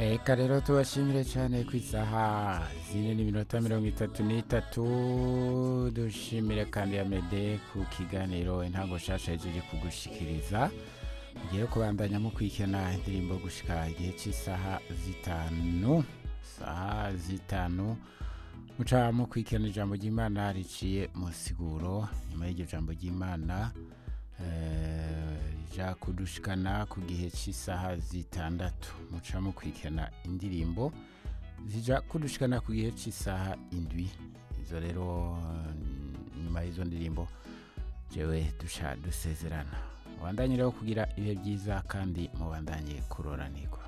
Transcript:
reka rero tubashimire cyane ku isaha zine n'iminota mirongo itatu n'itatu dushimire kandi ya mede ku kiganiro intango nshasha yaje kugushikiriza ugiye kubandanya mu kwikena indirimbo gushika igihe cy'isaha zitanu saha zitanu muca mu kwikena ijambo ry'imana riciye mu siguro nyuma y'iryo jambo ry'imana rija kudushikana ku gihe cy'isaha zitandatu muca mu kwikena indirimbo zija kudushikana ku gihe cy'isaha indwi izo rero nyuma y'izo ndirimbo jewe dusha dusezerana mubandanye rero kugira ibihe byiza kandi mubandanye kuroranirwa